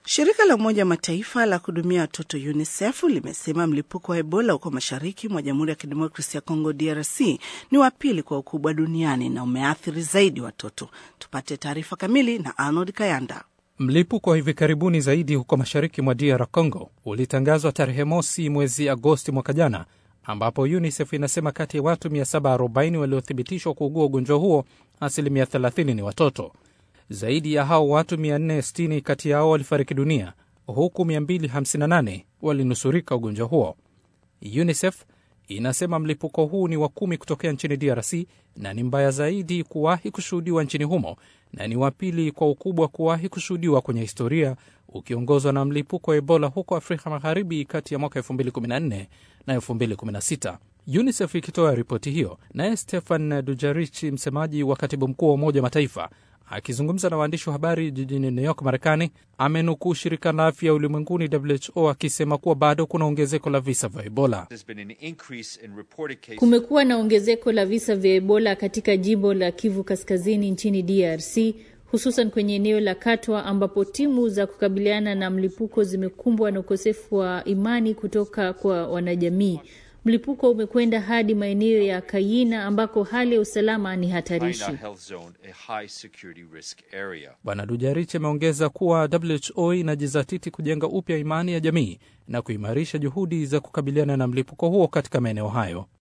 Shirika la Umoja wa Mataifa la kuhudumia watoto UNICEF limesema mlipuko wa Ebola huko mashariki mwa Jamhuri ya Kidemokrasia ya Kongo DRC ni wa pili kwa ukubwa duniani na umeathiri zaidi watoto. Tupate taarifa kamili na Arnold Kayanda. Mlipuko wa hivi karibuni zaidi huko mashariki mwa DR Congo ulitangazwa tarehe mosi mwezi Agosti mwaka jana, ambapo UNICEF inasema kati ya watu 740 waliothibitishwa kuugua ugonjwa huo, asilimia 30 ni watoto. Zaidi ya hao watu 460 kati yao walifariki dunia huku 258 walinusurika ugonjwa huo. UNICEF inasema mlipuko huu ni wa kumi kutokea nchini DRC na ni mbaya zaidi kuwahi kushuhudiwa nchini humo na ni wa pili kwa ukubwa kuwahi kushuhudiwa kwenye historia, ukiongozwa na mlipuko wa Ebola huko Afrika Magharibi kati ya mwaka 2014 na 2016. UNICEF ikitoa ripoti hiyo, naye Stefan Dujarric, msemaji wa katibu mkuu wa Umoja wa Mataifa, akizungumza na waandishi wa habari jijini New York, Marekani, amenukuu shirika la afya ulimwenguni WHO akisema kuwa bado kuna ongezeko la visa vya Ebola. Kumekuwa na ongezeko la visa vya Ebola katika jimbo la Kivu Kaskazini nchini DRC, hususan kwenye eneo la Katwa ambapo timu za kukabiliana na mlipuko zimekumbwa na ukosefu wa imani kutoka kwa wanajamii. Mlipuko umekwenda hadi maeneo ya Kayina ambako hali ya usalama ni hatarishi. Bwana Dujarric ameongeza kuwa WHO inajizatiti kujenga upya imani ya jamii na kuimarisha juhudi za kukabiliana na mlipuko huo katika maeneo hayo.